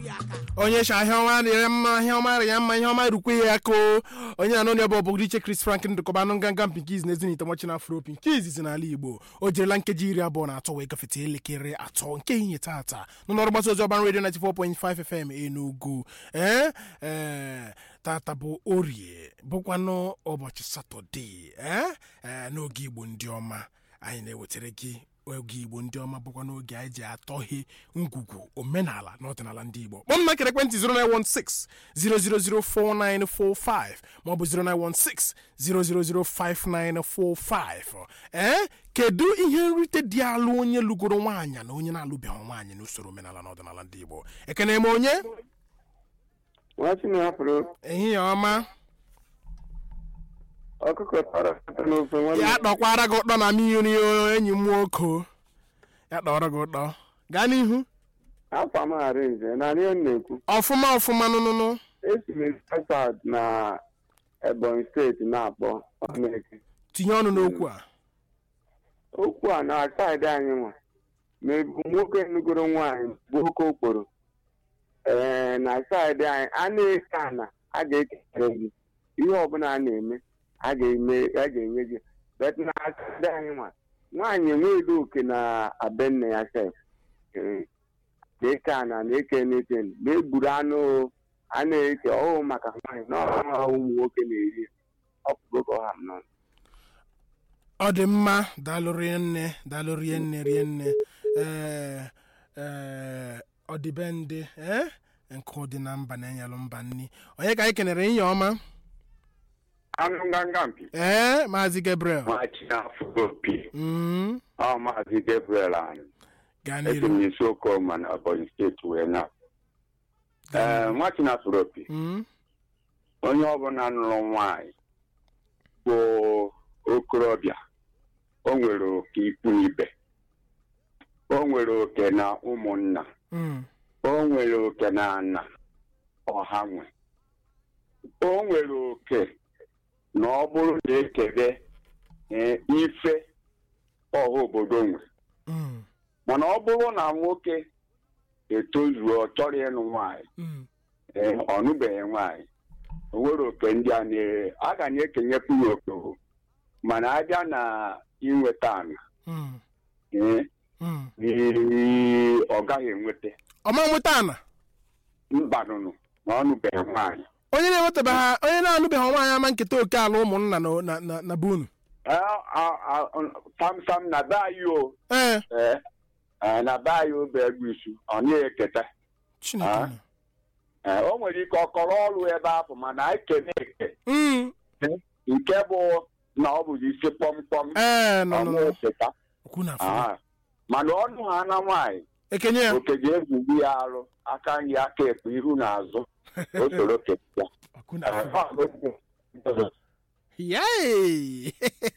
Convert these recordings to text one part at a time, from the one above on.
onye shi ahịa ọma rịa mma ahịa ọma rịa mma ihe ọma rukwe ya aka o onye na n'onye bụ ọbụgụ iche Chris Frank ndụkọba anụ nganga mpinkiz na ezinite mọchi na afro pinkiz si n'ala Igbo o jirila nkeji iri abụọ na atọ wee gafete elekere atọ nke ihe tata n'ọrụ mgbasa ozi ọban redio 94.5 FM Enugu ee ee tata bụ orie bụkwanụ ụbọchị satọde ee ee n'oge Igbo ndị ọma anyị na-ewetara gị oge igbo ndị ọma bụkwa n'oge anyị ji atọghe ngwugwu omenala na ọdịnala ndị igbo kpọm na kere ekwentị 0916 0004945 maọbụ 0916 0005945 ee kedu ihe nrite dị alụ onye lụgoro nwaanyị na onye na-alụbeghị nwaanyị n'usoro omenala na ọdịnala ndị igbo ekene m onye ehihie ọma ọkụkọ tọrọ ụtọ n'ofe nwanne ya kpọkwara gị ụtọ na mmiri o, enyi m nwoke ya kpọrọ gị ụtọ gaa n'ihu afọ m arinze na ihe m na-ekwu ọfụma ọfụma nụnụnụ esi m South na Ebonyi steeti na-akpọ Ọnụeke tinye ọnụ n'okwu a okwu a na saịdị anyị nwa ma ebu nwoke nugoro nwaanyị bụ oke okporo ee na saịdị anyị a na-eke ana a ga-ekere gị ihe ọbụla a na-eme a ga-eme a ga-enye gị bet na saịdị anyị nwa nwaanyị enweghị oke na abe nne ya sef Ee. na-eke ana na-eke n'eke na-egburu anụ o, a na-eke ọhụụ maka nwaanyị na ọha ụmụ nwoke na-eri ọ pụgo ka ọha m nọ ọ dị mma daalụ rie nne daalụ rie nne rie nne ee ee ọdịbendị ee nkụ dị na mba na-enyelụ mba nni onye ka anyị kenere inye ọma anụ nganga mpi ee maazị Gabriel machi afọ opi Mm, ọ maazị Gabriel anyị gaa esi n'iru m n'isi okoma na Ebonyi steeti wee na Gaa ee machi na afọ opi Mm, onye ọbụla nụrụ nwaanyị bụ okorobịa o nwere oke ikwu ibe o nwere oke na ụmụnna mm, o nwere oke na ana ọha nwe o nwere oke na ọ bụrụ na ekebe ee, ife ọha obodo nwe mm, mana ọ bụrụ na nwoke etozuo ọ chọrọ ịnụ nwaanyị mm. ee, ọ nụbeghị nwaanyị o nwere oke ndị a na- a ga na-ekenyekwu ya oke o. mana abịa na inweta ana Mm, ee, mm. ii, ọ gaghị enweta ọma nweta ana mbanụnụ na ọ nụbeghị nwaanyị onye na-enwetabeghị onye na-anụbeghị nwaanyị ama nketa oke ala ụmụnna na- na- na- na bunu Ee, a- a- sam sam na be anyị o ee ee, ee, na be anyị o bụ egwu isu ọ naghị eketa chineke Ah. nọ. Ee, o nwere ike ọ kọrọ ọrụ ebe ahụ mana anyị kene eke Mm, nke bụ na ọ bụ isi kpọmkpọm ee nọ ọ nọ naghị nọ eketa okwu na afọ Ah, mana ọnụ ha na nwaanyị ekenye ya oke ga-egwugbu ya arụ aka nri aka ekpe ihu na azụ o soro keta okwu na afọ yay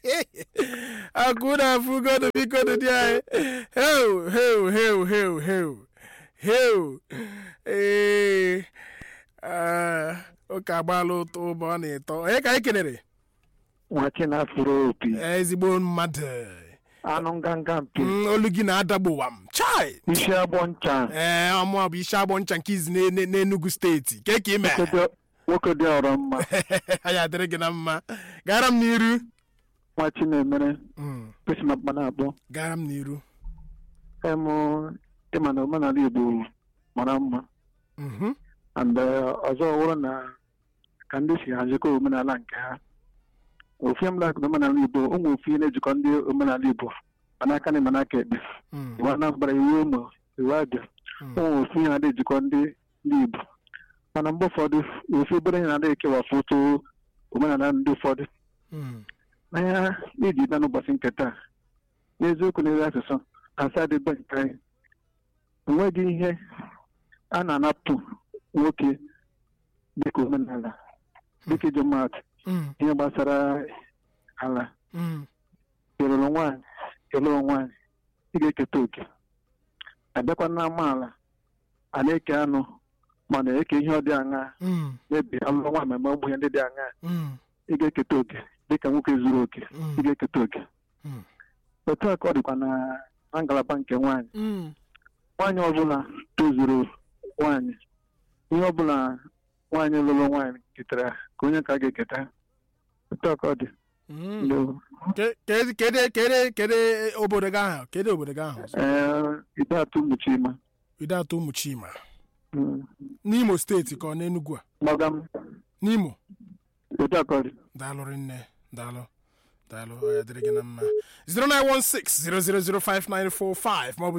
akuna fugodo bikodo di anyị heu heu heu heu heu heu ee ah, ụka agbaala ụtọ ụbọ ọ na-etọ onye ka anyị kelere nwachi na afụrụ opi ezigbo mmadụ anụ nganga mpi Mm, olu gị na-adagbowa m chai isi agbọ ncha ee ọmụa bụ isi agbọ ncha nke izi n'Ene- n'Enugu steeti ke ka ime nwoke dị- nwoke dị ọrọ mma anyị adịrị gị na mma gara m n'iru nwachi na-emere Mm, kwesị na mkpa na-abụ gara m n'iru em ịma na omenala igbo mara mma Mhm, and eh, ọzọ wụrụ na ka ndị si hazikọ omenala nke ha ofu m lakụ na omenala igbo ụmụ ofu ihe na-ejikọ ndị omenala igbo manaka na manaka ekpe mm, iwu anambra iwu ụmụ iwu abịa mm, ụmụ ofu ihe na-adị ejikọ ndị ndị igbo mana mgbe ụfọdụ ofu obere ihe na-adị ekewapụ otu omenala ndị ụfọdụ mm, n'anya iji bịa n'ụbọchị nke taa n'eziokwu n'ezi asụsụ asa dịbe nke anyị enweghị ihe a na-anapụ nwoke dịka omenala dịka iji maatụ mm, ihe gbasara ala mm, ịlụrụ nwaanyị ịlụrụ nwaanyị ị ga-eketa oke abịakwa na amaala a na-eke anụ mana eke ihe ọ dị aṅa mm, mebi alụrụ nwaanyị ma ụmụ ihe ndị dị aṅa mm, ị ga-eketa oke dịka nwoke zuru oke mm, ị ga-eketa oke mm, otu a ka ọ dịkwa na na ngalaba nke nwaanyị mm, nwaanyị ọbụla tozuru nwaanyị ihe ọbụla nwaanyị lụrụ nwaanyị ketara ka onye ka ga-eketa otu a ka ọ dị Mm. Ndo. Ke- kedu kedu kedu kedu obodo gị ahụ kedu obodo gị ahụ Ee, ide atụ mgbochi ịma ide atọ ụmụ chima Mm. n'imo steeti ka ọ n'enugwu a gbagam n'imo otu a ka ọ dị daalụ rinne daalụ daalụ ọ ya dịrị gị na mma 09160005945 maọbụ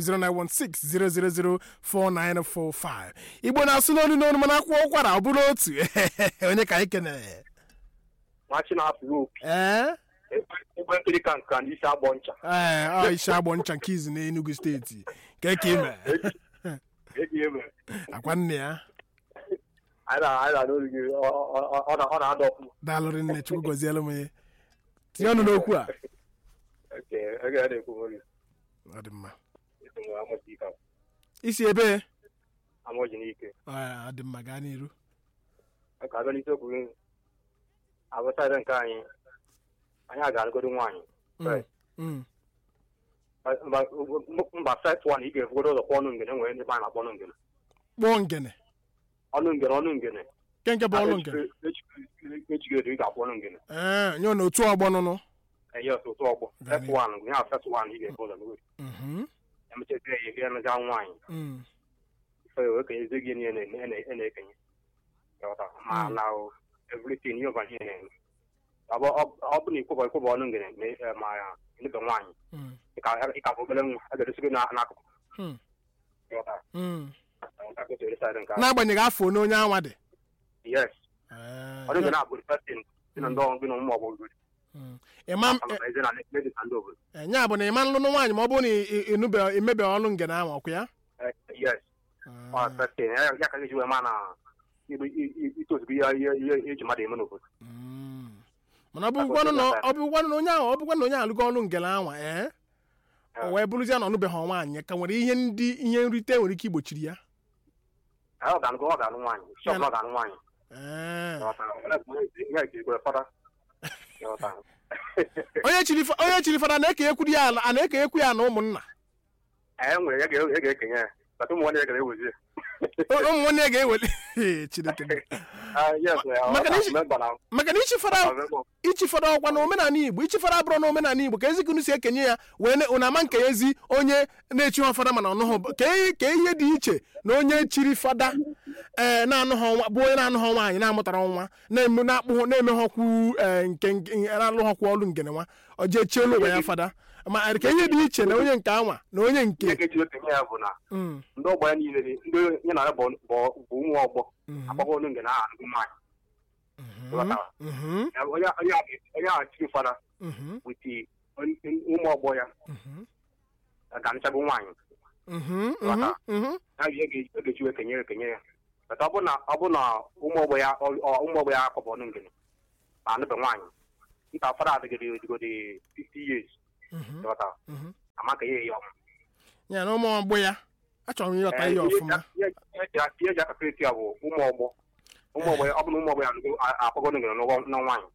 09160004945 igbo na-asụ n'olu n'olu mana akwụkwọ ụkwara ọ bụrụ otu onye ka anyị kenere machi na-afụ opi ee egbe nkiri ka nka ndị isi agbọ ncha ee ọ isi agbọ ncha nke izi n'enugu steeti ka ka ime eji eme akwa nne ya anyị na anyị na n'olu gị ọ- ọ- ọ- ọ na- ọ na-ada ọfụma daalụ rinne chukwu gọzielu m ya tinye ọnụ n'okwu a Nke ege ya na-ekwu onwe gị ọ dị mma esi nwe amụchi ike isi ebe amụji n'ike ọ dị mma gaa n'iru ka abịa n'isiokwu gị abụsaịdị nke anyị anyị a ga-alụgodo nwaanyị Mm, Right. mm. mba mba set one ị ga-efugodo ụzọ kpọọ ọnụ ngene nwere ndị be anyị na-akpọ ọnụ ngene kpọọ ngene ọnụ ngene ọnụ ngene nke nke bụ ọlụ ngene echigodo ị ga-akpọ ọnụ ngene ee nye n'otu ọgbọ nụnụ enye ọtụ ụtụ ọgbọ set one gụnye set one ị ga-efu ụzọ n'oge Mhm, emechata ya ihe emega nwaanyị mm. ife wee kenye gị niile na- na- na-ekenye Ghọta? ma Mm. na everything ihe ọbụla ihe na-eme ọ bụ ọ bụ na ikwụbọ ikwụbọ ọnụ ngene ma ị- ma ya nebe nwaanyị Mm, ịka bụ obere nwa a ga-edosi gị na- n'akụkụ mm, Ghọta? mm. Ka o si ere side nke ahụ. n'agbanyeghị afọ onye onye anwa dị yes Ee, ọnụ ngene abụ the first thing dị na ndị ọrụ gị na ụmụ ọgbọ mm. ịma m- maka na eze na lady na ndị obodo e- nya bụ na ịma nlụnụ nwaanyị ma ọ bụrụ na ị- ị- ịnụbe imebe ọlụ ngene ahụ ọkụ ya Eh, yes ọ Ah, first thing ya ya ka ga-eji wee ma na ibu- i- i- itozugo ihe ihe ihe eji mmadụ eme n'obodo mm. mana ọ bụkwanụ na ọ bụkwanụ na onye ahụ ọ bụkwanụ na onye alụgo ọlụ ngene ahụ ee o wee bụrụzie na ọ nụbeghị nwaanyị ka nwere ihe ndị ihe nrite nwere ike igbochiri ya Eh, ọ ga-anụ ọ ga-anụ nwaanyị shọp na ọ ga-anụ nwaanyị Ee. ya ejirigwe fada Ghọta? onye chiri fa- onye chiri fada na-ekenyekwu ya ala a na-ekenyekwu ya na ụmụnna e nwere ya ga- ya ga-ekenye ya bata ụmụ nwanne ya ga-ewezi O- ụmụ nwanne ya ga-eweli Ee, Chineke m. Maka na isi- maka na ichi fada ichi fada ọkwa na omenala igbo ichi fada abụrụ na omenala igbo ka ezikunu si ekenye ya wee ne- ụna ama nke ezi onye na-echi ha fada mana ọnụhụ ka ihe ka ihe dị iche na onye chiri fada ee na-anụghọ nwa bụ onye na-anụghọ nwaanyị na-amụtara nwa na-eme na-akpụ na-emeghọkwu ee nke nke- na-alụghọkwu ọlụ ngene nwa ọ jee chielu ụwa ya fada ma ka ihe dị iche na onye nke anwa na onye ihe nke ga-eji ekenye ya bụ na Mm, ndị ọgbọ ya niile dị- ndị nye na ya bụ bụ- bụ ụmụ ọgbọ mhm, akpọkọ ọnụ nke na aha ndị nwaanyị mhm, mhm, Ya- onye onye a onye a chiri fada mhm, witi ụmụ ọgbọ ya mhm, ga-anụchago nwaanyị mhm, mhm, mhm. ya ihe ga- ga-eji wee kenye ya ekenye ya bata ọ bụ na ọ bụ na ụmụ ọgbọ ya ọ- ọ- ụmụ ọgbọ ya akpọbọ ọnụ ngene ma anụbe nwaanyị nta fada adịgide digode 50 years Mhm, ghọta mhm. ama ka ihe ya ọma ya na ụmụ ọgbọ ya achọrọ m ịghọta ihe ọfụma ihe eji akakịrịtị ya bụ ụmụ ọgbọ ụmụ ọgbọ ya ọ bụ na ụmụ ọgbọ ya akpọgo ọnụ ngene n'ụgwọ- na nwaanyị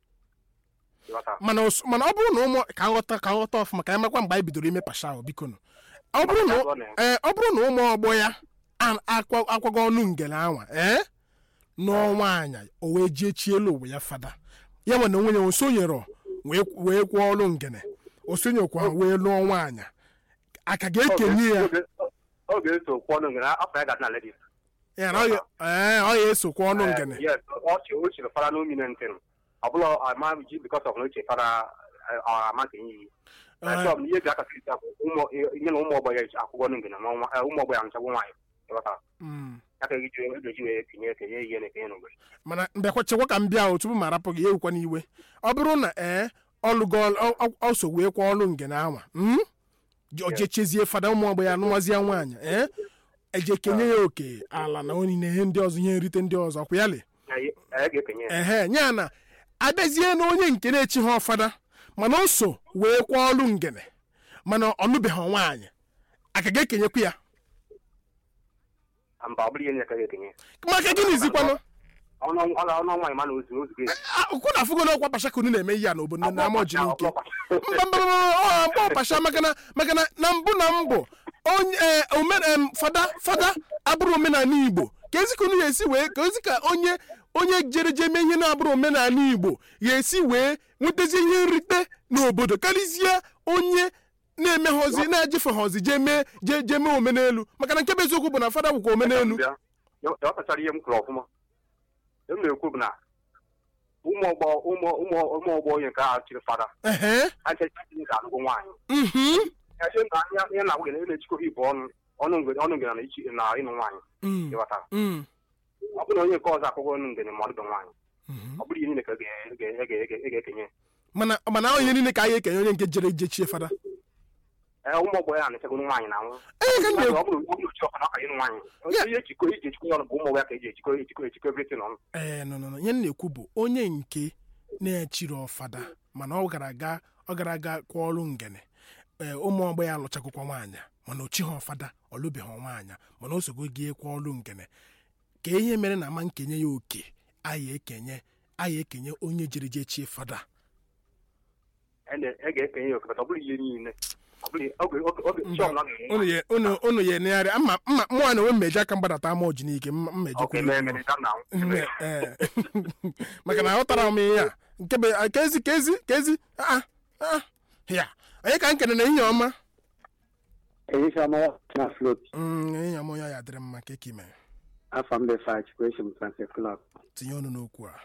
ghọta mana os- mana ọ bụrụ na ụmụ ka nghọta ka nghọta ọfụma ka anyị makwa mgbe anyị bidoro ime pasha ahụ biko nụ ọ bụrụ na ee ọ bụrụ na ụmụ ọgbọ ya a- akwa- akwago ọnụ ngele anwa ee nụọ nwaanyị o wee jee chielu ụwa ya fada ya nwe na onwe ya o sonyere wee wee kwụọ ọlụ ngene o sonyekwa wee lụọ nwaanyị aka ga-ekenye ya ọ ga-eso kwụ ọnụ ngene afọ ya ga-adị na ladies ya na ọ ya- ee ọ ya esokwa ọnụ ngene yes ọ chi o chiri fara n'omi na ntị ọ bụla ama ji bikọs of na oche fara ama ka enyi Ee. ihe ihe ga akakịrịta bụ ụmụ ihe na ụmụ ọgbọ ya akwụkwọ ọnụ ngene n'ọnwa eh, ụmụ ọgbọ ya nchagbu nwaanyị ghọta Mm. ya ka eji eji wee kenye kenye ihe na-ekenye n'obodo mana mbịakwa chekwa ka m bịa o tupu m arapụ gị ewukwa n'iwe ọ bụrụ na ee ọlụgo ọso wee kwa ọlụ ngene anwa mm? Je- o jechezie fada ụmụ ọgbọ ya nụwazie nwaanyị ee eje kenye ya oke ala na onye ihe ndị ọzọ ihe nrite ndị ọzọ kwa ya le Ya- ya ga-ekenye ya ehe nya na abịazie na onye nke na-echi ha ọfada mana o so wee kwa ọlụ ngene mana ọ nụbeghị nwaanyị aka ga-ekenyekwa ya mba ọ bụrụ ihe na-eke ga-ekenye maka gịnị zikwanụ ọnụ ọnụ ọnụ nwaanyị ma na ozu ozugo ya ụkwụ na afụgo na ọkwa pashakunu na-eme ihe a n'obodo na ama ọjị n'ike mba mba mba ọ mgbe ọpasha maka na maka na na mbụ na mbụ onye ee, ome em, fada fada abụrụ omenala igbo ka ezi ka unu ga-esi wee ka ezi ka onye onye jere je mee ihe na-abụrụ omenala igbo ga-esi wee nwetazi ihe nrite n'obodo karịzie onye na-emeghozi na-ejefeghọzi je mee je je mee omenelu maka na nke bụ eziokwu bụ na fada bụkwa omenelu bịa ya ọ kpachara ihe m kwuru ọfụma e m na-ekwu bụ na ụmụ ọgbọ ụmụ ụmụ ụmụ ọgbọ onye nke a chịrị fada ehe achachi nke alụgo nwaanyị mhm ihe na ihe na agwụgị na na-echikọ ibu ọnụ ọnụ ngene ọnụ ngene na ichi na ịnụ nwaanyị mm, ịghọtara mm, ọ bụrụ na onye nke ọzọ akụkọ ọnụ ngene ma ọ dịbe nwaanyị mhm. ọ bụrụ ihe niile ka ga- ga- ga- ga- ga- ga-ekenye mana mana ahụ ihe niile ka anyị ekenye onye nke jere je chie fada ee ụmụ ọgbọ ya na-echegoro nwaanyị na nwụ ee ka m na-ekwu ọ bụrụ ọ bụrụ chi ọkụ na ọka ịnụ nwaanyị Ya. ihe ejikọ iji ejikọ ya ọnụ bụ ụmụ ọgbọ ya ka eji ejikọ ejikọ ejikọ everything ọnụ ee nọ nọ nọ ihe m na-ekwu bụ onye nke na-echiri ọfada mana ọ gara aga ọ gara aga kwa ọrụ ngene ee ụmụ ọgbọ ya alụchakụkwa nwaanyị mana o chighị ọfada ọ lụbeghị nwaanyị mana o sogo gị kwa ọrụ ngene ka ihe mere na ama nkenye ya oke anyị ekenye anyị ekenye onye jere je chie fada e na- e ga-ekenye ya okekata ọ bụrụ ihe niile ọ bụrụ oge oge oge chi ọbụla ga-enwe unu ye- unu unu ya enegharị ama mma mụnwa na onwe mmeji aka mgbadata ama ọji n'ike mma- mmeji oke mee mere ga na Mme- ee. maka na aghọtara m ihe a nke bụ a, ka ezi ka ezi ka ezi ah, ah, ya onye ka nkene na ihe ọma ehihie na flot Mm, ihe ọma onye ya dịrị mma ka eke mere afọ mbe fach kwesị m transfer club tinye ọnụ n'okwu a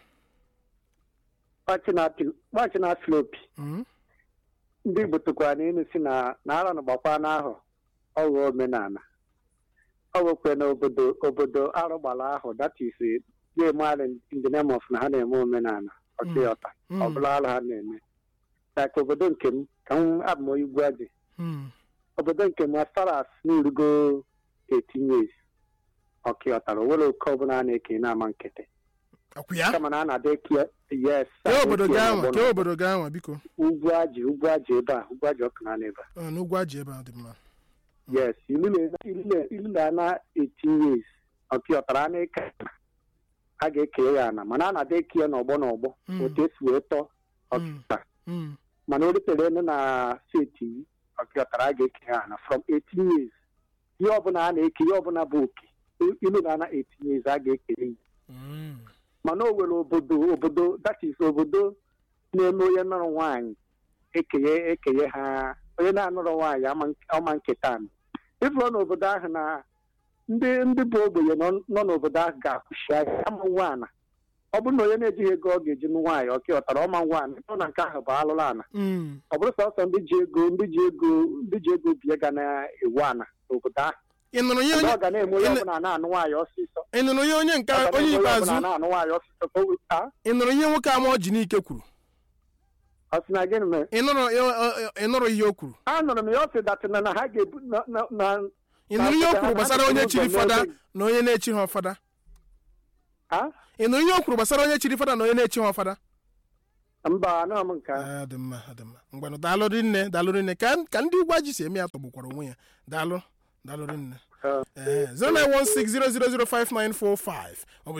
gbachi na slopi Mm, ndị igbo tụkwara n'elu si na na ara na gbakwa n'ahụ ọghọ omenala ọ wekwe na obodo obodo arụ gbara ahụ that is na-eme in the name of na ha na-eme omenala ọchịọta mm, ọ bụla arụ ha na-eme like obodo nke m ka m abụ m onye ugwu adị mm, obodo nke m as far as n'urugo 18 years ọkịọtara o nwere oke ọbụla a na-eke na-ama nkịtị ọkwa ya kama na a na-ada eke yes kee obodo eke gị ya anwa n'ọgbọ kee obodo gị anwa biko ugwu ajị ugwu ajị ebe a ugwu ajị ọkụ na ebe a Ọ, n'ugwu aji ebe a dị mma yes ilu na- ilu na- ilu na ana 18 years ọkịọtara a na-eke ana, a ga-eke ya ana mana a na-ada eke ya n'ọgbọ n'ọgbọ Mm. otu esi wee tọọ ọkịọtara Mm, mana o rutere elu na steeti ọkịọtara a ga-eke ya ana from 18 years ihe ọbụla a na-eke ihe ọbụla bụ oke ilu na ana 18 years a ga-ekere ya mm, mana o nwere obodo obodo that is obodo na-eme onye nọrọ nwaanyị ekenye ekenye ha onye na-anọrọ nwaanyị ama ọma nketa anụ ịfụrụ n'obodo ahụ na ndị ndị bụ ogbenye nọ nọ n'obodo ahụ ga-akwụshi ahịa ama nwaana ọ bụrụ na onye na-ejighị ego ọ ga-eji nụ nwaanyị ọka ọtara ọma nwaanyị ọ na nke ahụ bụ alụrụ ana mm. ọ bụrụ sọsọ ndị ji ego ndị ji ego ndị ji ego bie ga na-ewu ana n'obodo ahụ ị nụrụ ihe Mgbe onye ọ ga na-eme onye ị- ọbụla na-anụ nwaanyị ọsịsọ ị nụrụ ihe onye nke Ọ ga onye na-eme onye ikpeazụ ọbụla na-anụ nwaanyị ọsịsọ ka o weta ị nụrụ ihe nwoke ama ọji n'ike kwuru ọ sị na gịnị mere ị nụrụ ị- ị- ị nụrụ ihe o kwuru anụrụ m ya ọ sị datịna na ha ga-ebu na na- na ị nụrụ ihe o Ha- kwuru ha- gbasara ha- onye ha- chiri ụzọ fada n'ebe- na onye na-echighị ọfada ha ị nụrụ ihe o kwuru gbasara onye chiri fada na onye na-echighị ọfada mba anụghị m nke ahụ. Ah, dị mma dị mma ngwanụ daalụ rinne daalụ rinne ka ka ndị ugwu ji si eme ya tọgbukwara onwe ya daalụ daalụ rinne Eh, Eh, 09160005945 maọbụ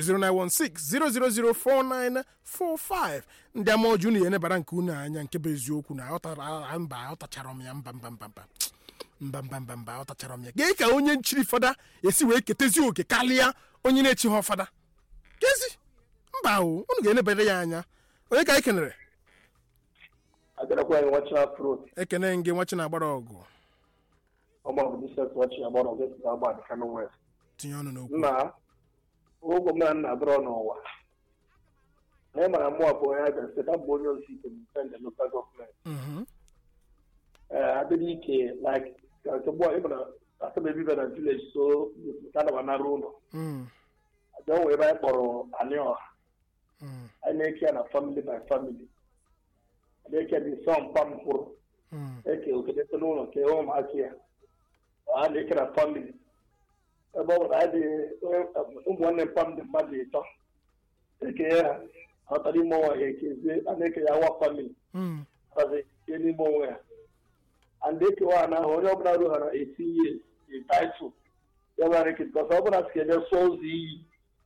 09160004945 ndị ama ọjụ unu ya enebara nke unu anya nke bụ eziokwu na aghọtara ah, mba aghọtachara m ya mba mba mba mba mba mba mba mba aghọtachara m ya gee ka onye nchiri fada esi wee ketezi oke karịa onye na-echighị ọfada kezi mba o unu ga-enebere ya anya onye ka anyị kenere agarakwa anyị nwachi afro ekene gị nwachi na-agbara ọgụ ọgba bụ disent nwachi agbara ọgụ esi agba dị kano west tinye ọnụ n'okwu nna ụgwọ m na nna dọrọ n'ụwa anyị mara mmụọ bụ onye aga site abụ onye ozi ike mpe lokal gọọmenti Mhm. ee adịghị ike like nke gbọ ịmara asọm ebibe na vileji so ka ana m anara ụlọ Mm, aja onwe ebe anyị kpọrọ anị ọha mm, anyị na-eke ya na famili by famili na-eke dị nsọ mkpa mkpụrụ mm, eke okedete n'ụlọ nke ụmụaka ya a na-eke na famili ebe ọ bụla anyị dị ụmụnne mpa m dị mmadụ ịtọ eke ya ghọtara ime onwe ya ekezie a na-eke ya awa famili mm, ọzi ihe n'ime onwe ya and ekewa ha n'ahụ onye ọbụla rughara etinye taịtụl ya bara eke bikọs ọ bụla si eme sụọ ụzọ iyi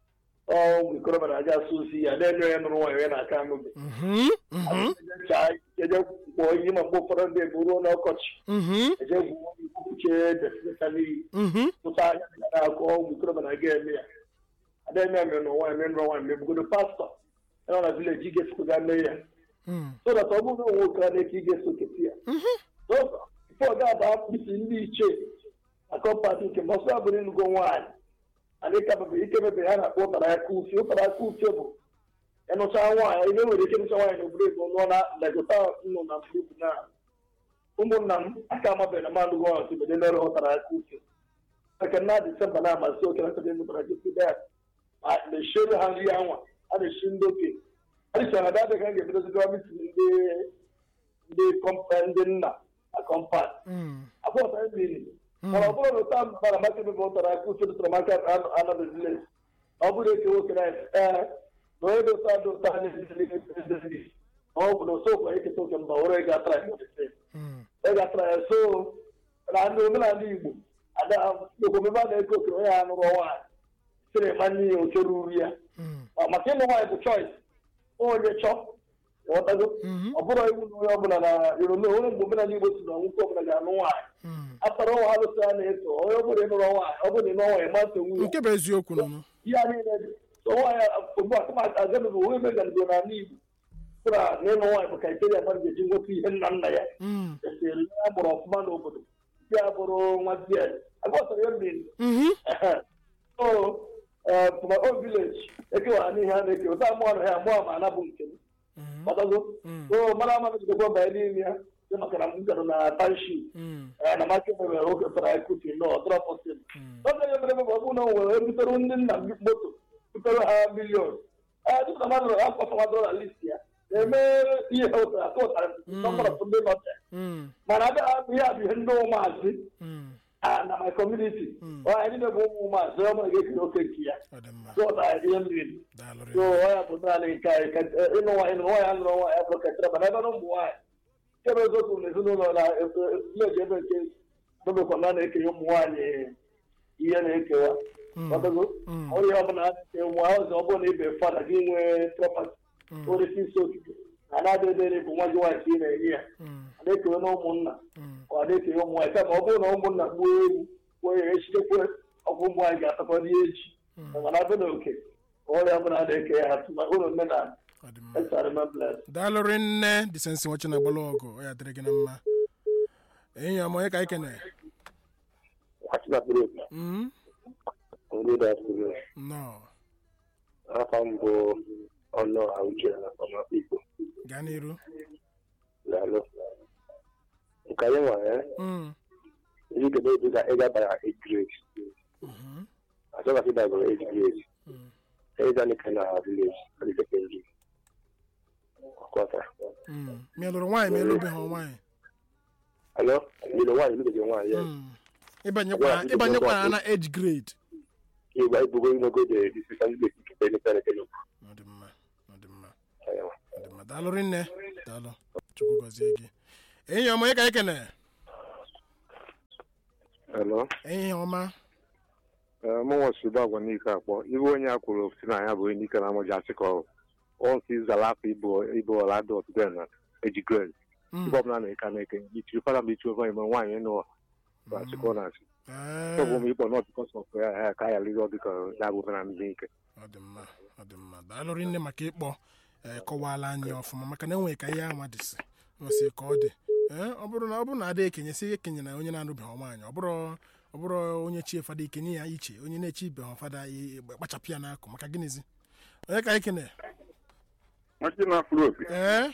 ọ ikorobịa na-aja asụ osi ya na-enyo ya nụrụ nwaanyị ya na-aka aṅụbe Mhm, mhm, eje kpọọ iyi ma mgbe ụfọdụ ndị bụ ruo n'ọkọchị mhm, eje gwuo ikwupuche desịnịta n'iyi mhm. tụta anya na ya na-akọ ụmụ ikorobịa na-aga eme ya ada eme ya mere na nwaanyị mere nụrụ nwaanyị mebugodo pastọ ya nọ na vileji ị ga-esokwa gaa mee ya Mm, so that ọ bụrụ na nwoke a na-eke ị ga-eso keti ya so ife ọ ga-aba mkpịsị ndị ichie na kọmpati nke ma ọsọ abụrụ ịnụgo nwaanyị adịkabebe ikebebe ha na-akpọ ụtara aka ufi ụtara aka ufi bụ ịnụcha nwaanyị ihe nwere ike ịnụcha nwaanyị na obodo ego nụọ na legota nnụ na mgbe na ụmụnna m aka amabeghị na mmadụ gọ ọtụbede mere ụtara aka ufi eke na disemba na-amasị oke na sebe mụtara jesi dat ma na-eshiere ha nri anwa a na-eshi ndị okenye adịcha na dadị ka a ga-ebidozi gọọmenti ndị ndị kọmpa ndị nna na kọmpat mm, abụọta mmiri mana ọ bụrụ na ụta mara maka ebe ụtara aka uche dụtara maka anọdụzile ọ bụrụ eke nwoke na ee na onye dị ụta dị ụta na-ezili ọ bụ na osokwa eketa oke mba were ga atara ya mm, ị ga-atara ya so na ndị omenala igbo ada okomebe a na-eke oke onye a nụrụ nwaanyị sịrị manye ya oke ruru ya mm, Ma maka ịlụ nwaanyị bụ choice onye chọ ghọtago mhm, ọ bụrụ iwu na onye ọbụla na irone onye mgbe omenala igbo si na nwoke ọbụla ga-anụ nwaanyị mm. akpara ọnwa alụsị a na-eto onye ọbụla ịnụrụ nwaanyị ọ bụrụ na ịnụ nwaanyị ma nsogbu ya nke bụ eziokwu nụnụ ihe a niile dị so nwaanyị ugbu a kama agabeghị onwe meganigo n'ala igbo sịra na ịnụ nwaanyị bụ kriteria mmadụ ga-eji nweta ihe nna nna ya Mm, esiri ya gbụrụ ọfụma n'obodo ya bụrụ nwa di agọtara ya mmiri mhm, so from my own village ekewara n'ihe a na-eke ụta mụọ na ya mụọ ma ana bụ nke m mhm, ọtago Mm. so mara ama megidekwa banye n'ime ya sị maka na m gara na township mm, na maka mere oge tara ekuti nọ ọdọrọ pọsịl oge ya mere ebe ọ bụ na o nwere ebutere ndị nna m moto butere ha milion ee dịka mmadụ akwasa nwadoro na list ya na-eme ihe ụtara atụ ụtara nọmbara ndị nọte mm, mana abịa ihe a bụ ihe ndị ụmụazị mm. ah, na my community ọ anyị niile bụ ụmụ ụmụazị ọ bụla ga-ekere oke nke ya ọ dị mma so ụtara ihe mmiri daalụ so rinne. ọ ya bụ naanị nke anyị ka ịnụ nwaanyị nụrụ nwaanyị anụrụ nwaanyị abụrụ kachara mana ebe na ụmụ nwaanyị kebe eziokwu na ezinụlọ na vileji ebe nke dobekwa na na-ekenye ụmụ nwaanyị ihe na-ekewa Mm, ọdụgo mm, onye ọbụla a na-eke ụmụ ọzọ ọ bụrụ na ibe fada gị nwee prọpati mm, orisi isi okike na na-adịdịrị bụ nwa gị nwaanyị ka ị na-enye ya mm, a na-ekewe na ụmụnna mm. ọ na-ekenye ụmụ nwaanyị kama ọ bụrụ na ụmụnna gbuo ewu gbuo ya echitekwe ọgwụ ụmụ nwaanyị ga-atakwa ndị echi mana abịa na oke ọrịa ọbụla a na-eke ya atụma ụlọ omenala ọ dị mma Esa remembrance. daalụ rinne disensi nwachi na agbala ọgụ ọ ya dịrị gị na mma enyi ọma onye ka anyị kene Mm, nnọọ afọ mbụ ọnụ auche na ọmapa igbo gaa n'iru lalụ nke anyị nwere Mm, iji kedu edu ka ị gabara ejgrade mhm, achọghị ka ị dabara ejgrade mm, ịga nika na village adị sekendri ọkọta mm. ma ị lụrụ nwaanyị ma ị lụbeghị nwaanyị alo mmiri nwaanyị mmiri nwaanyị ya Mm. ịbanyekwara ịbanyekwara na age grade ịgba ibugo inogo de disisa ndị bekee nke penepere kenya ọ dị mma ọ dị mma ọ dị mma daalụ rinne daalụ chukwu gọzie gị enyi ọma onye ka anyị kene Hello. enyi ọma mụnwa suba agwa n'ike akpọ iwe onye a kwuru si na ya bụ onye n'ike na amụja asị ka ọ onsi zara afọ ibu ibu ọla dị ọtụtụ na eji grade Mm, ibe ọbụla na-eke na eke ichiri fada mgbe ichiri ime nwaanyị nụ bụ achịkọ na asị ọ bụ ee, m ikpọ nọt bikọs ọf ya ya ka ya lụrụ dịka ya bụ na ndị ike ọ dị mma ọ dị mma daalụ rinne maka ịkpọ ee, kọwaala anyị ọfụma maka na enwere ka ihe anwa dịsị nwesị ka ọ dị ee ọ bụrụ na ọ bụrụ na ada ekenye sị ekenye na onye na-anụbeghị nwaanyị ọ bụrụ ọ bụrụ onye chie fada ikenye ya iche onye na-echi ibeghị fada i- kpachapụ ya n'akụ maka gịnịzi onye ka anyị kene nwachi na-afụrụ opi ee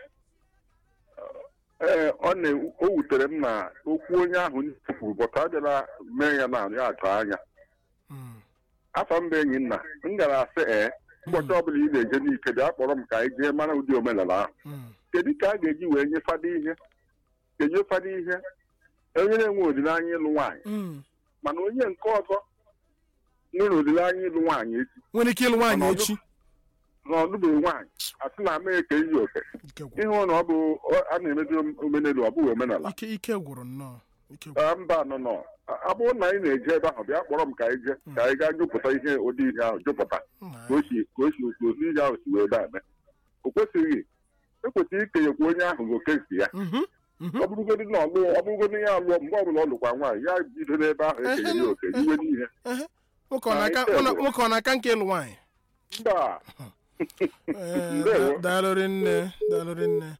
ee ọ na o wutere m na okwu onye ahụ kwuru bọta abịala mee ya na ya atụ anya Mm, afọ mba enyi nna m gara asị ee ụbọchị ọbụla ị na-eje n'ike bịa kpọrọ m ka anyị jee mara ụdị omenala ahụ mm, kedu ka a ga-eji wee nye fada ihe enye fada ihe onye na-enwe olileanya ịlụ nwaanyị mm. mana onye nke ọzọ nwere olileanya ịlụ nwaanyị echi nwere ike ịlụ nwaanyị Ọnọdụ- echi na ọ lụbeghị nwaanyị asị na ama eke iyi oke ike gwụrụ ịhụ na ọ bụ ọ- a na-emedo omenelu ọ bụghị omenala ike ike gwụrụ nnọọ ike Ah, mba nọ nọ ọ bụrụ na anyị na-eje ebe ahụ bịa kpọrọ m ka anyị jee ka anyị gaa jụpụta ihe ụdị ihe ahụ jụpụta Nna ka o si ka o si otu otu ihe ahụ si wee daa o kwesịghị ekwesịghị ikenyekwa onye ahụ oke nke ya Mhm, mhm. ọ bụrụgodị na ọlụ ọ bụrụgodị ya alụọ mgbe ọbụla ọ lụkwa nwaanyị ya bido n'ebe ahụ ekenye ya oke iwe n'ihe Ehe. nwoke ọ na-aka- Anyị ụlọ- nwoke ọ na-aka nke ịlụ nwaanyị mba Eh, Ndewo. da- daalụrị nne daalụrị nne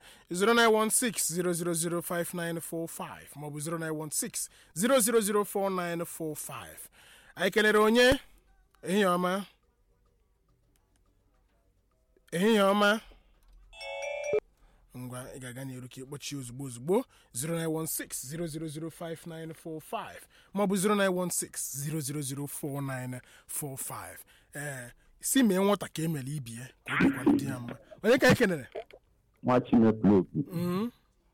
09160005945 maọbụ 09160004945 anyị kelere onye ehihie ọma ehihie ọma ngwa ị ga-aga n'iru ka ịkpọchi ozugbo ozugbo 09160005945 maọbụ 09160004945 ee si mee nwata ka emere ibi ya ka o dịkwana di ya mma onye ka anyị kenere nwa chineke okwu Mhm.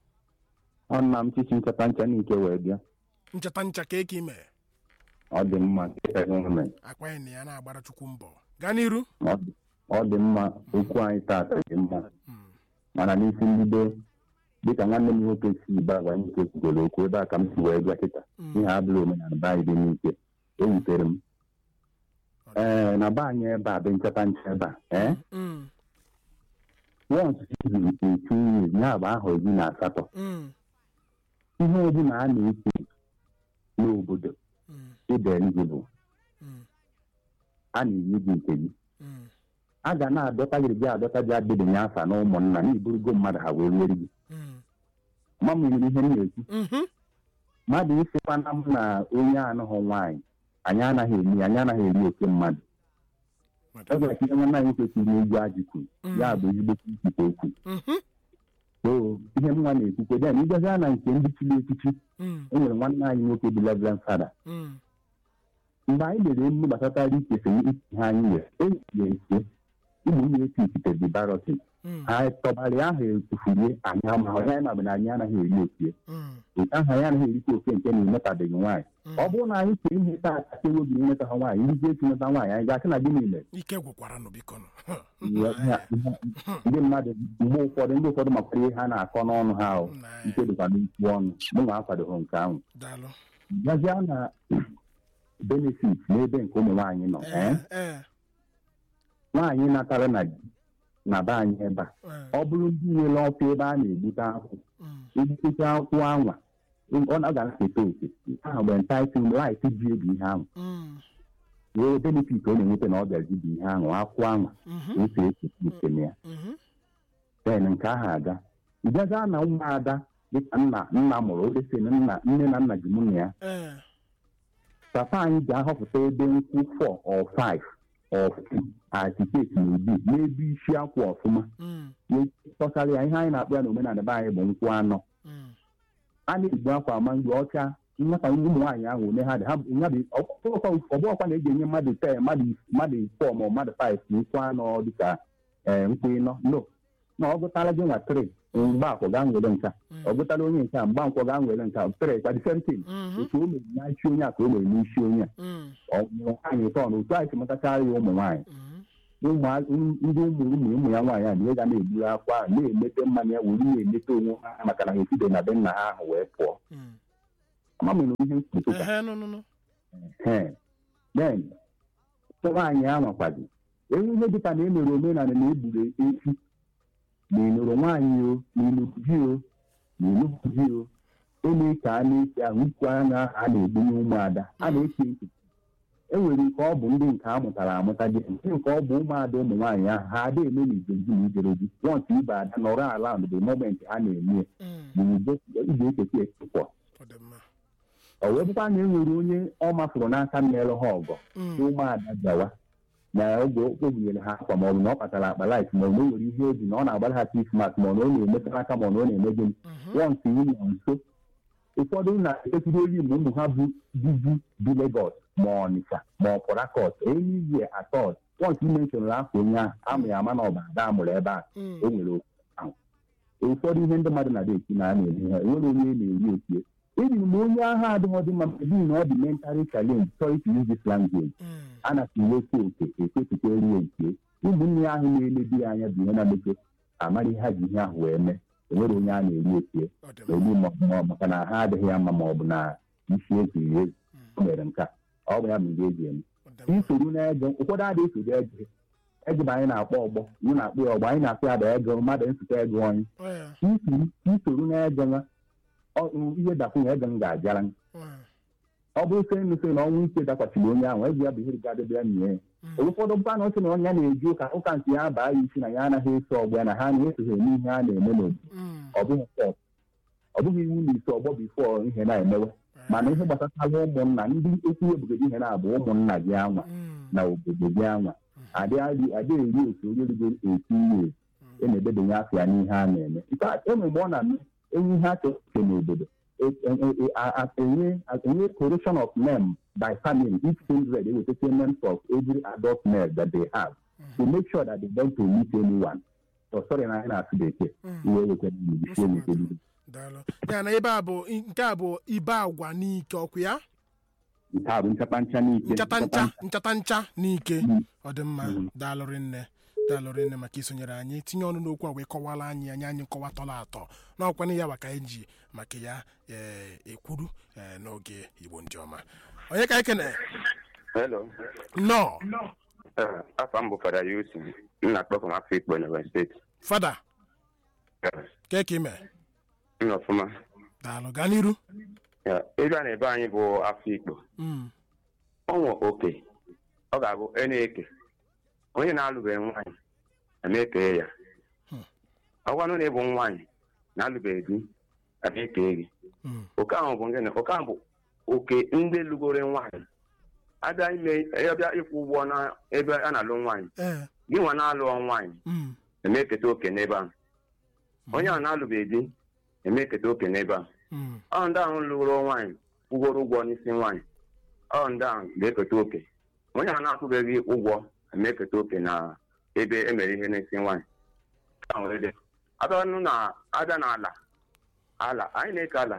ọ nna m chichi ncheta ncha n'ike wee bịa ncheta ncha ka eke ime ọ dị mma nke gọọmenti akpa anyị na ya na-agbara chukwu mbọ gaa n'iru Ọ dị- ọ dị mma okwu anyị taata dị mma mana n'isi mbido dịka nwanne m nwoke si ibe agwa anyị nke kwugoro okwu ebe a ka m si wee bịa kịta ihe abụla omenala be anyị dị n'ike o wutere m ee na be anyị ebe a bụ ncheta ncha ebe a ee Mm, once zuru etu years ya bụ ahọ iri na asatọ mm, ihe ọbụla a na-eke n'obodo mm, ịda eligible mm, a na-enye gị nke gị mm, a ga na-adọta gị gị adọta gị adịbịnye afa na ụmụnna na iburugo mmadụ ha wee were gị mm, ma m nwere ihe m na-ekwu mhm, mmadụ ịsịkwana m na onye anụghị nwaanyị anyị anaghị eri anyị anaghị eri oke mmadụ ọ gwara ka ihe nwanne anyị kwesịrị n'egwu ajị kwuru ya bụ ezigbo ikwute okwu mhm, so ihe m nwa na-ekwukwe den ịbịazịa na nke ndị chiri echichi mm, e nwere nwanne anyị nwoke bụ Reverend Fada mm, mgbe anyị lere emume gbasatara ikefe ihe anyị nwere eji ya ese ụmụ nwunye esi ikite dị barotin mm, ha tọbara ya ahụ etufurie anyị ama onye anyị na-abụ na anyị anaghị eri okie mm, nke ahụ anyị anaghị erikwa oke nke na-emetabeghị nwaanyị ọ bụrụ na anyị chere ihe taa aka ewobi nweta ha nwaanyị ndị echi nweta nwaanyị anyị ga-asị na gịnị mere ike gwụkwara nụ biko nụ Ya- ya- ya- ndị mmadụ mgbe ụfọdụ ndị ụfọdụ makwara ihe ha na-akọ n'ọnụ ha ahụ Nna ya. ike dịkwa n'ikwu ọnụ mụ nwa akwadoghị nke ahụ daalụ bịazịa na benefit n'ebe nke ụmụ nwaanyị nọ ee ee nwaanyị natara na di na be anyị ebe a ee ọ bụrụ ndị nwere ọkụ ebe a na-egbute akwụ mm, egbutete akwụ anwa ọ na- ọ ga-aketa oke nke ahụ mgbe ntaịtụ laịt ji ebi ihe ahụ mm, wee benefit ọ na-enweta na ọ bịazi bụ ihe ahụ akwụ anwa mhm, esi echeta uche na ya mhm, ten nke ahụ aga ịbịaza na ụmụada dịka nna nna mụrụ odesi na nna nne na nna ji mụ na ya ee papa anyị ga-ahọpụta ebe nkwụ 4 or 5 or 2 atiketi na ubi n'ebe isi akwụ ọfụma mm, tọsara ya ihe anyị na-akpọ ya n'omenala be anyị bụ nkwụ anọ mm, a na-egbu akwa ama mgbe ọcha nwata ụmụ nwaanyị ahụ one ha dị ha bụ- ya bụ ọbụọkwa na eji enye mmadụ te mmadụ mmadụ fọ ma mmadụ five na nkwụ anọ dịka ee nkwụ ịnọ no na ọ gụtara gị nwa tri mgbe akwọ gaa nwere nka Mm. ọ gụtara onye nke a mgba nkwọ gaa nwere nka tri kwa disentin mhm, otu o mere n'isi onye a ka o mere n'isi onye a mm, ọ mụrụ nwaanyị tọ na otu anyị si mụtachara ya ụmụ nwaanyị mhm, ụmụ ndị ụmụ ụmụ ụmụ ya nwaanyị a na ga na-egburu akwa ahụ na-emete mmanya ya wuru na-emete onwe ha maka na ha eside na be nna ha ahụ wee pụọ mm. ama m na ihe mkpụtụka ehe nụ nụ nụ den nwaanyị anwakwazi enwe ihe dịka na emere omenala na egburu efi na ịnụrụ nwaanyị o na ịnụrụ di o na ịnụrụ di o eme ka a na-eke ahụ ikwu anya a na-egbunye ụmụada a na-eke ntị e nwere nke ọ bụ ndị nke a mụtara amụta dị nke nke ọ bụ ụmụada ụmụ nwaanyị ahụ ha ada eme na ijeji na ijere di wọnt ibe ada nọrọ ala the moment ha na-eme Mm, ya ị ga-eketa ekekwa ọ dị mma ọ wee bụkwa na e nwere onye ọ mafụrụ n'aka mmere ha ọgọ Mm, ụmụada bịawa na oge o bunyere ha akwa maọbụ na ọ kpatara akpa laif maọbụ na o nwere ihe obi na ọ na-agbara ha krismas ma ọ na ọ na-emetara aka ma ọ na ọ na-eme gịnị mhm, wọnsị ụlọ nso ụfọdụ na-ekiri olu ma ụmụ ha bụ dizi bi Legọs ma Ọnịcha ma ọ Port Harcourt enyizie atọt wọnsị imenshọnụrụ afọ onye ahụ amụ ya ama na ọba ada amụrụ ebe a mm, o nwere okwu ahụ ụfọdụ ihe ndị mmadụ na-ada esi na a na-eme ha enwere onye na-eri okie eji m onye agha adịghị dị mma ebe na ọ dị mentally challenge sorry to use this language mm, a na-asị wepụ oke ekwepụta erie nke ụmụnne ya ahụ na-elebi ya anya bụ ihe na-emeke amara ihe ha ji ihe ahụ wee mee enwere onye a na-eri esie na-egbu ma maka na ha adịghị ya mma ma ọ bụ na isi eziri ezi o mere nke a ọ bụ ya bụ ihe eji eme isoro na-ege ụfọdụ adịghị esoro ege ege bụ anyị na-akpọ ọgbọ anyị na-akpọ ya ọgbọ anyị na-akpọ ya bụ ege mmadụ nsụta ego onye isoro na-ege nwa ihe dakwunye ege m ga-abịara ọ bụrụ se nụ na ọnwụ ike dakwachiri onye ahụ ezi ya bụ ihe gadebe ya nye ya ụfọdụ mba na oche na onye na-eji ụka ụka nke ya baa ya isi na ya anaghị eso ọgbọ ya na ha na-esoghị eme ihe a na-eme n'obodo ọ bụghị sọs ọ bụghị iwu na ise ọgbọ bifo ihe na-emewe mana ihe gbasatara ụmụnna ndị okwu ebugodo ihe na-abụ ụmụnna gị anwa na obodo gị anwa adịghị eri otu onye rigoro eti ihe e na-edebanye afọ ya n'ihe a na-eme enwe mgbe ọ na-eme enwe ihe achọ uche n'obodo enye correction of name by family each kindred ewetacha names of every adult male that they have to make sure that they don't omit anyone so sorry na anyị na-asụ bekee iwe wekwa isi enweteligo ya na ebe a bụ nke a bụ ibe agwa n'ike ọkụ ya nke a bụ nchata ncha n'ike nchata ncha nchata ncha n'ike ọ dị mma daalụrị nne daalụrị nne maka isonyere anyị tinye ọnụ n'okwu a wee kọwara anyị anyị anyị nkọwa tọrọ atọ n'ọkwana ya maka anyị ji maka ya ekwuru n'oge igbo ndị ọma onye ka ekene nnọọ afọ m bụ fada yusi nna akpọkọ m afọ ikpo n'Ebonyi steeti fada ke ka ime nna ọfụma daalụ gaa n'iru ebe a na-ebe anyị bụ afọ ikpo ọnwụ oke ọ ga-abụ e na-eke onye na-alụbeghị nwaanyị na-eke ya ọgwanụ na ịbụ nwaanyị na-alụbeghị di na-eke gị oke ahụ bụ ngịnị oke ahụ bụ oke ndị lụgoro nwaanyị abịa ime abịa ịkwụ ụgwọ na ebe a na-alụ nwaanyị gị nwa na-alụ nwaanyị na-eketa oke n'ebe ahụ onye ahụ na-alụbeghị di na-eketa oke n'ebe ahụ ọ ndị ahụ lụgoro nwaanyị kwụgoro ụgwọ n'isi nwaanyị ọ ndị ahụ ga-eketa oke onye ahụ na-akwụbeghị ụgwọ na-eketa oke na ebe emere ihe n'isi nwaanyị abịanụ na abịa n'ala ala anyị na-eke ala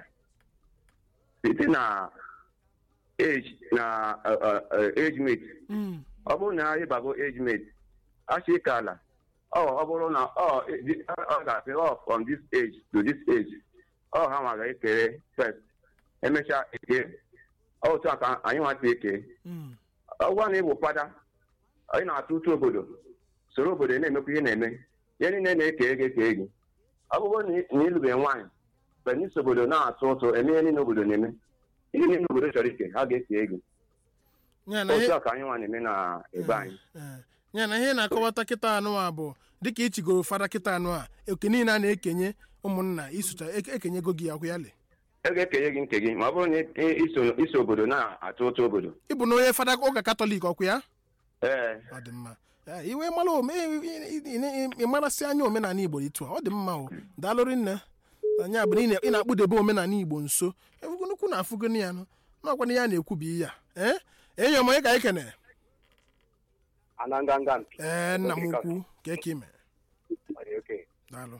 site na age na age mate ọ bụrụ na ịbago age mate achọ ike ala ọ bụrụ na ọ ga-asị ọ from this age to this age ọ ha nwa ga-ekere first emechaa eke otu a ka anyị nwata eke ọgwa na ịbụ fada anyị na-atụ ụtụ obodo soro obodo na-emekwa ihe na-eme ihe niile na-eke ego eke ego ọ bụrụ na ịlụbeghị nwaanyị mgbe n'isi obodo na-atụ ụtụ eme ihe niile obodo na-eme ihe niile obodo chọrọ ike ha ga-eke ego otu a ka anyị nwa na-eme na ebe anyị ya na ihe na-akọwata kịta anụ a bụ dịka ichigoro fada kịta anụ a oke niile a na-ekenye ụmụnna isucha ekenyego gị akwụ ya le ego ekenye gị nke gị ma ọ bụrụ na iso obodo na-atụ ụtụ obodo ịbụ na onye fada ụka katọlik ọkwụ ya ee ọ dị mma iwe mara ịmarasị anya omenala igbo etu a ọ dị mma o daalụrị nne anya bụ ị na-akpụdebe omenala igbo nso efugonukwu na afụgoni ya n'ọkwana ya na-ekwubi ihe a ee enyi m onye ka anyị kene ee nna m ukwu ka eke ime daalụ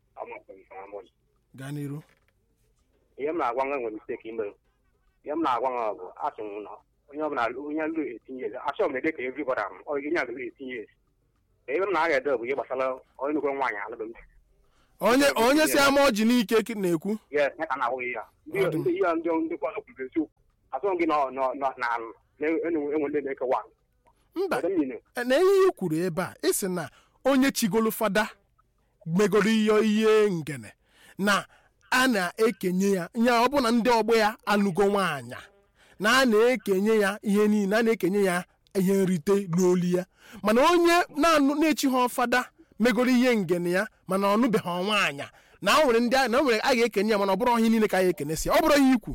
gaa n'iru ihe m na-agwa nwa nwere misteki ime ihe m na-agwa nwa bụ asị m na onye ọbụla onye lụ etinye ezi achọ m ede ka everybody am onye alụ etinye ezi ebe m na-aga ede bụ ihe gbasara onye nnukwu nwaanyị alụbeghị onye onye si ama ọjị n'ike na-ekwu yes ya ka na-ahụghị ya ndị ihe ndị ndị kwazọ kwuru eziokwu asọ gị na enwe ndị na-ekewa mba na ihe ihe kwuru ebe a ịsị na onye chigolu fada megoro ihe ihe ngene na a na-ekenye ya ya ọ bụ na ndị ọgbọ ya alụgo nwaanyị na a na-ekenye ya ihe niile a na-ekenye ya ihe nrite n'olu ya mana onye na-echi ha fada megoro ihe ngene ya mana ọ nụbeghị nwaanyị na o nwere ndị a na o nwere a ga-ekenye ya mana ọ bụrụ ihe niile ka a ga-ekenesi ọ bụrụ ihe ikwu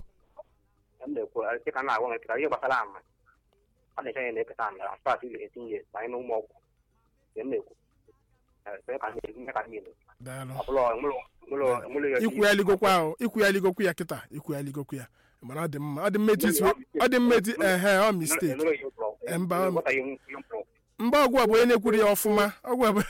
ihe gbasara ama ọ na-eche ya na-eketa ama aspat etinye banye n'ụmụ ọgwụ na-ekwu ikwu ya ligokwa ahụ ikwu ya ligokwu ya kịta ikwu ya ligokwu ya mana ọ dị mma ọ dị mmetu ọ dị mmetu ehe ọ mistake mba mba ọgwụ a bụ onye na-ekwuru ya ọfụma ọgwụ a bụ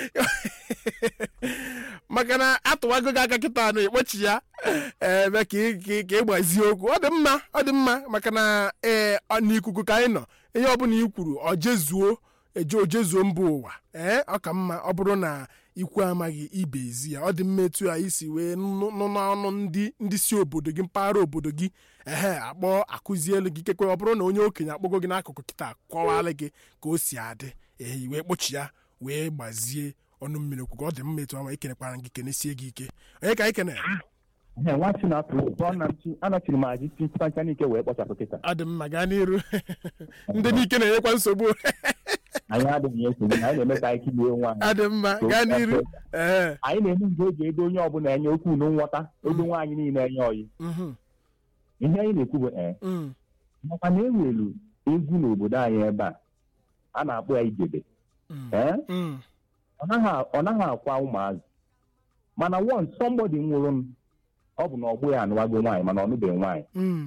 maka na atụwago gị aka kịta anụ ekpochi ya ebe ka ị gbazie okwu ọ dị mma ọ dị mma maka na ee n'ikuku ka anyị nọ ihe ọbụla i kwuru ọ jezuo eje ojezuo mba ụwa ee ọ ka mma ọ bụrụ na ikwu amaghị ibe ezi ya ọ dị mma etu a isi wee nụ nụ n'ọnụ ndị ndị si obodo gị mpaghara obodo gị ehe akpọ akụzielu gị kekwe ọ bụrụ na onye okenye akpọgo gị n'akụkụ kịta kọwalụ gị ka o si adị ehi wee kpochi ya wee gbazie ọnụ mmiri okwu ka ọ dị mma etu ama ikenekwara gị kenesie gị ike onye ka anyị kene Ee, nwa chi na-apụ ụtọ ọnachi anọchiri m aji ti ntacha n'ike wee kpọchapụ kịta ọ dị mma gaa n'iru ndị n'ike na-enyekwa nsogbu anyị adịghị esogbu na anyị na-eme ka anyị kilie nwa anyị. ọ dị mma gaa n'iru ee anyị na-eme nke eji ego onye ọbụla enye okwu na nghọta ego nwaanyị niile enye ọyị mhm, ihe anyị na-ekwu bụ ee mm, makwa na ewelu egwu n'obodo anyị ebe a a na-akpọ ya ijebe mm, ee mm, ọ naghị ọ naghị akwa ụmụazị mana once somebody nwụrụ m ọ bụ na ọgbụ ya anụwago nwaanyị mana ọ nụbeghị nwaanyị mm,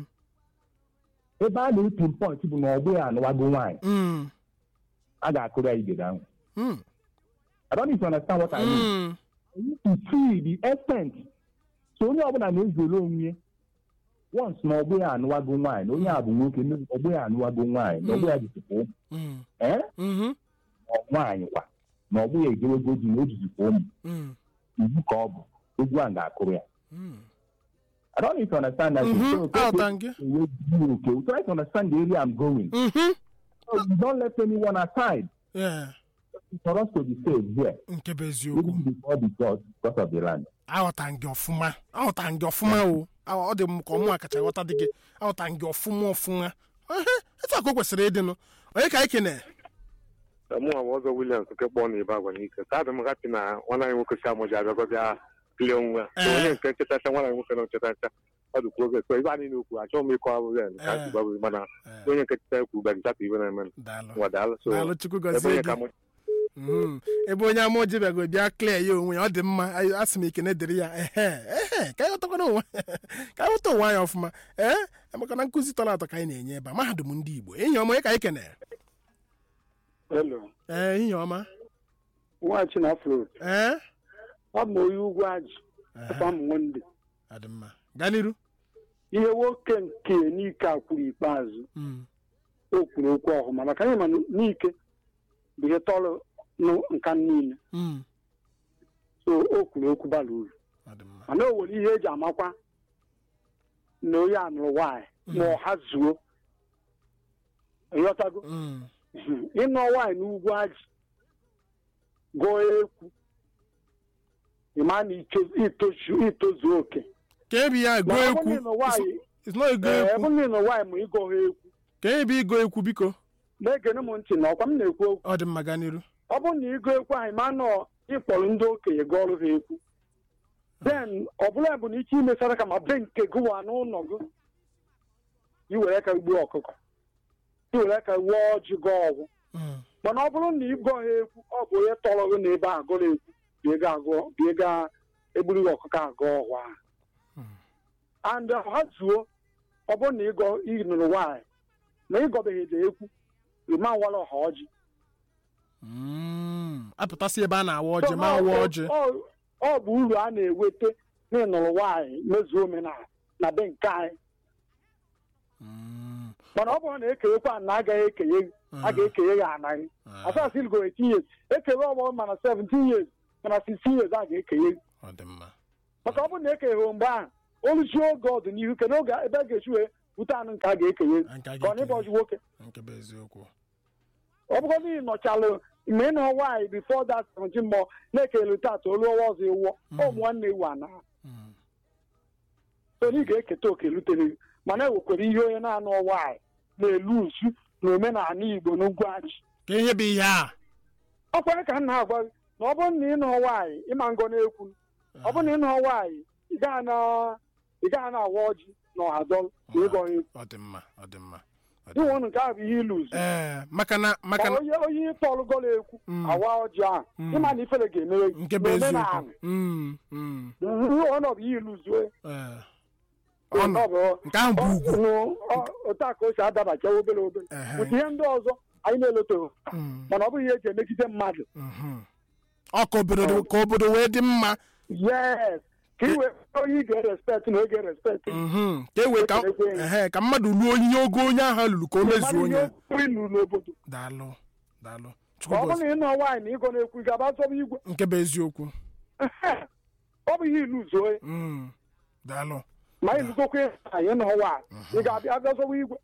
ebe a na-etu point bụ na ọgbụ ya anụwago nwaanyị mm, a ga-akụrụ ya igede ahụ mm, I don't need to understand what I mean. mm. You need to see the extent. So onye ọbụla na-ezere onwe once na ọgbụ ya anụwago nwaanyị na onye a bụ nwoke na ọgbụ ya anụwago nwaanyị na ọgbụ ya jizikwa ụmụ Mm, ee mhm, na nwaanyị kwa na ọgbụ ya ejewego di na o jizikwa ụmụ mm, iwu ka ọ bụ egwu a ga-akụrụ ya mm. I don't need to understand that. Mhm, So, okay, aghọtara m gị. okay, okay. Try to understand the area I'm going. Mhm, So you don't let anyone aside. yeah, For us to be saved here, nke bụ eziokwu even before the God, because of the land. aghọtara m gị ọfụma aghọtara m gị ọfụma o Aghọ- ọ dị m ka ọmụ kacha ghọta dị gị aghọtara m gị ọfụma ọfụma Ehe, etu a ka o kwesịrị ịdịnụ onye ka anyị kene mụnwa bụ ọzọ Williams nke kpọọ na ibe agwa n'ike ka adị m hapi na nwanne anyị nwoke si amụji abịago bịa kilie onwe ya So onye nke nchetacha nwanne anyị nwoke na nchetacha ọ dịkwa oge so ibe anyị na-ekwu achọghị m ịkọ abụ ya ka anyị gbabụ mana onye nke cheta ekwu gba gịchapụ ibe na-eme daalụ nwa daalụ so daalụ chukwu ebe gọzie onye ka gị mụ Mhm. ebe onye ama oji bịago bịa klee ya onwe ya ọ dị mma Anyị- asị m ekene dịrị ya ehe ehe ka anyị ghọtakwana onwe ka anyị ghọta onwe anyị ọfụma ee maka na nkụzi tọrọ atọ ka anyị na-enye ebe a mahadum ndị igbo enyi ọma onye ka anyị kene Hello. ee enyi ọma Nwachi na Afro. ee Ọ bụ onye ugwu ajị. Afa m Monde. ọ dị mma gaa n'iru Ihe nwoke nke n'ike a kwuru ikpeazụ. Mm, O kwuru okwu ọhụma maka anyị ma n'ike bụ ihe tọrọ nụ nka niile. mm, So o kwuru okwu bara uru. ọ dị mma Mana o nwere ihe eji amakwa na onye anụrụ nwaanyị ma ọha zuo. Ịghọtago? Mm, ịnụ nwaanyị n'ugwu ajị gụọ ekwu ịma na ito- itozu itozu oke ka ebi ya go Ma ọ bụrụ ekwu na ịnụ nwaanyị It's not ego ee, ekwu ebe na ịnụ nwaanyị ma ịgọ ha ekwu ka ebi igo ekwu biko na-egene m ntị na ọkwa m na-ekwu okwu ọ dị mma gaa n'iru ọ bụrụ na ịgụ ekwu ahụ ma nọ ịkpọrọ ndị okenye gụọ ọrụ ha ekwu den ọ bụla bụ na ike imesara ka ma be nke gụwa n'ụlọ gị iwere ka gbuo ọkụkọ iwere ka wuo ọjị gụọ ọgwụ Mm, mana ọ bụrụ na ịgọ ha ekwu ọ bụ onye tọrọ gị na ebe a gụrụ ekwu bịa ga agụ bịa ga egburu gị ọkụkọ agụ ọgwa and ha zuo ọ bụrụ na ịgọ ịnụrụ nwaanyị na ịgọbeghị ede ekwu ịma nwara ọha ọjị mm. apụtasị ebe a na-awa ọjị ma awa ọjị Ọ- ọ bụ uru a na-enweta na ịnụrụ nwaanyị mezuo omenala na be nke anyị Mm, mana ọ bụrụ na ekewekwa na agaghị ekenye gị a ga-ekenye ya anaghị asasị go 18 years ekewe ọgbọ mana 17 years mana 16 years a ga-ekenye gị ọ dị mma maka ọ bụrụ na ekenyeghị mgbe ahụ oluchie oge ọdịnihu kedu oge ebe a ga-echi wee bute anụ nke a ga-ekenye gị Nke a ka ọ na ịbụ ọjị nwoke nke bụ eziokwu ọ bụrụ na ị nọchalụ mgbe ị nọ nwaanyị bifo that 17 mọ na-ekele tata olu ọwa ọzọ ewuọ ụmụ nwanne ewu ana so na ị ga-eketa oke lutere gị mana ewekwara ihe onye na-anụ nwaanyị na-elu usu na omenala igbo n'ugwu ajị ka ihe bụ ihe a ọ kwere ka m na-agwa gị na ọ bụrụ na ị nọ nwaanyị ịma ngọ na-ekwu ọ bụrụ na ị nọ nwaanyị ị gaghị na- ị gaghị na-awa ọjị na ọha dọl na ịgọ ha ekwu ọ dị mma ọ dị mma inwe ụnụ nke ahụ bụ ihe ilu uzu ee maka na maka na onye onye ịtọlụ gọla ekwu Mm. awa ọjị ahụ Mm. ịma na ifere ga-emere gị nke bụ n'omenala. eziokwu Mm, mm, ọnọdụ ihe ilu uzu ee. Ọnụ- nke ahụ bụ ugwu otu a ka o si adabacha obere obere Ehe. ụdị ihe ndị ọzọ anyị na-eloteghị Mm, mana ọ bụghị ihe eji emegide mmadụ mhm. ọ ka obodo ka obodo wee dị mma yes ka i wee onye ị ga-erespekt na oge respekt Mhm. ka e wee ka ehe, ka mmadụ luo onyinye ogo onye ahụ lụrụ ka o mezuo onye ilu n'obodo daalụ daalụ Chukwu ọ bụrụ gọzie. na ị nọ nwaanyị na ịgọ na-ekwu ị ga-aba zọba igwe nke bụ eziokwu ọ bụ ihe ilu zuo Mm, daalụ ma ị lụgokwa anyị nọ nwaanyị ị ga-abịa abịa zọba igwe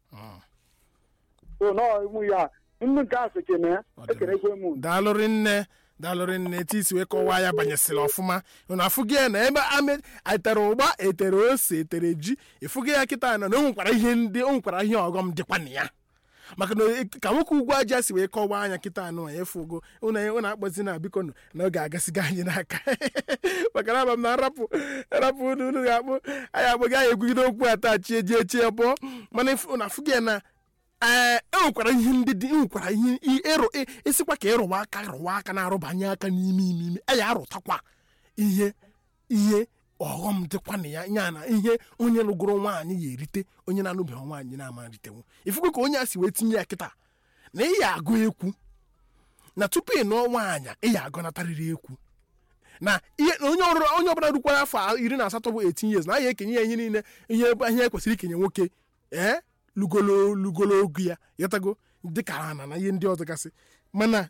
so nọ ịmụ ya nnu nke asị kene ya ekenekwe m unu. daalụrị nne daalụrị nne etu isi wee kọwaa ya banyesịrị ọfụma unu afụghị ya na ebe ame etere ụgba etere ose etere ji ịfụghị ya kịta na na o nwekwara ihe ndị o nwekwara ihe ọghọm dịkwa na ya maka na e- ka nwoke ugwu aja si wee kọwaa anya kịta anụ ya efugo ụnụ ụnụ akpọzi na biko nụ na ọ ga-agasiga anyị n'aka maka na aba m na nrapụ nrapụ unu unu ga-akpụ anyị agbaghị anyị egwugide okwu a taa chie jie chie bụọ mana ịfụ- unu afụghị ya na ee enwekwara ihe ndị dị enwekwara ihe i- ịrụ i- ịsịkwa ka ịrụwa aka rụwa aka na-arụbanye aka n'ime ime ime anyị arụtakwa ihe ihe ọghọm dịkwa na ya ya na ihe onye lụgoro nwaanyị ya erite onye na-anụbeghị nwaanyị na-ama ritewu ifugo ka onye a si wee tinye ya kịta na ị ya agụ ekwu na tupu ị nụọ nwaanyị ị ya agọnatarịrị ekwu na ihe na onye ọrụ onye ọbụla rukwara afọ iri na asatọ bụ 18 years na a ya ekenye ya ihe niile ihe ihe ekwesịrị ikenye nwoke ee lugolo lugolo ogu ya yọtago dịka ana na ihe ndị ọzọ gasị mana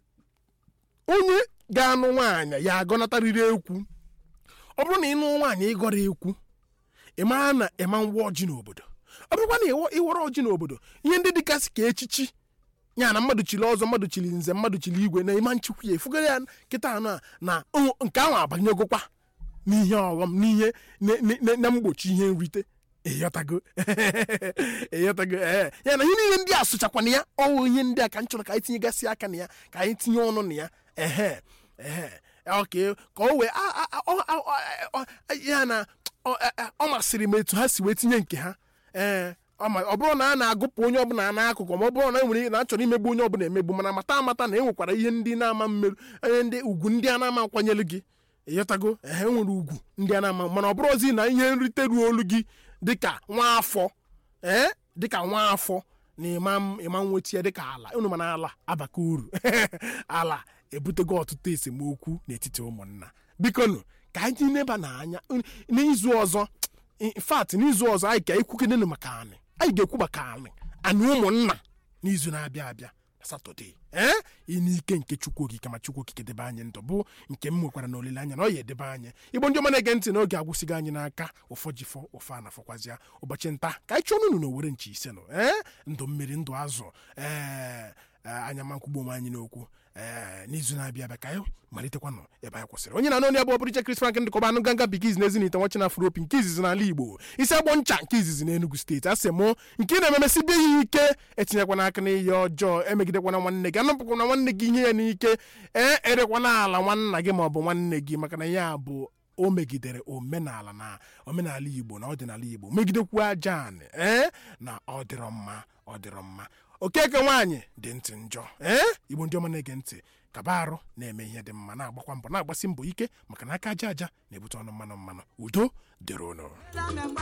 onye ga-anụ nwaanyị ya agọnatarịrị ekwu ọ bụrụ na ị nụ nwaanyị ịgọrọ ekwu ị mara na ịma ngwa ọjị n'obodo ọ bụrụkwa na ịwọ- ịwọrọ ọjị n'obodo ihe ndị dịgasị ka echichi ya na mmadụ chiri ọzọ mmadụ chiri nze mmadụ chiri igwe na ịma nchukwu ya efugara ya kịta anụ a na o- nke ahụ abanyegokwa n'ihe ọghọm n'ihe na- na- na- na mgbochi ihe nrite ịghọtago ịghọtago ee ya na ihe niile ndị a sụchakwana ya ọwụ ihe ndị a ka m chọrọ ka anyị tinyegasị aka na ya ka anyị tinye ọnụ na ya ehe ehe oke ka o wee a- a- a- ọ- ọ- ọ- ọ- ya na ọ a- ọ masịrị m etu ha si wee tinye nke ha ee ọ ma- ọ bụrụ na a na-agụpụ onye ọbụla n'akụkụ ma ọ bụrụ na e nwere na a chọrọ imegbu onye ọbụla emegbu mana mata amata na e nwekwara ihe ndị na-ama mmerụ ihe ndị ugwu ndị a na-ama nkwanyere gị ịghọtago ehe nwere ugwu ndị a na-ama mana ọ bụrụzi na ihe nrite ruo olu gị dịka nwa afọ ee dịka nwa afọ na ịma m- ịma nweta ya dịka ala unu mana ala abaka uru ala ebutego ọtụtụ esemokwu n'etiti ụmụnna bikonu ka anyị neba n'anya n- n'izu ọzọ in fact n'izu ọzọ anyị ka ekwukenenu maka anị anyị ga-ekwu maka anị anị ụmụnna n'izu na-abịa abịa na satọde ee n'ike nke chukwu okike ma chukwu okike debe anyị ndụ bụ nke m nwekwara na olileanya na ọ ya edebe anyị igbo ndị ọma na-ege ntị n'oge agwụsịgo anyị n'aka ụfọ jifọ ụfọ anafọkwazịa ụbọchị nta ka anyị chụọ unu na owere nchi ise nọ ee ndụ mmiri ndụ azụ ee ee, anya ma nkwugbo onwe anyị n'okwu ee n'izu na-abịa abịa ka anyị malitekwanụ ebe anyị kwụsịrị onye na-anụ onye abụọ pụrụ iche Chris Frank ndịkọba anụ ganga bikiz na ezinite nwachi na afropi nke izizi n'ala Igbo isi agbọ ncha nke izizi n'Enugu steeti asị mụ nke ị na-ememesibe ya ike etinyekwana aka n'ihe ọjọọ emegidekwana nwanne gị anapụkwana nwanne gị ihe ya n'ike ee erekwana ala nwanna gị maọbụ nwanne gị maka na ya bụ o megidere omenala na omenala igbo na ọdịnala igbo megidekwu aja anị ee na ọ dịrọ mma ọ dịrọ mma okeke nwaanyị dị ntị njọ ee igbo ndị ọma na-ege ntị kaba arụ na-eme ihe dị mma na-agbakwa mbọ na-agbasi mbọ ike maka na aka aja aja na-ebute ọnụ mmanụ mmanụ udo dịrị ụnụ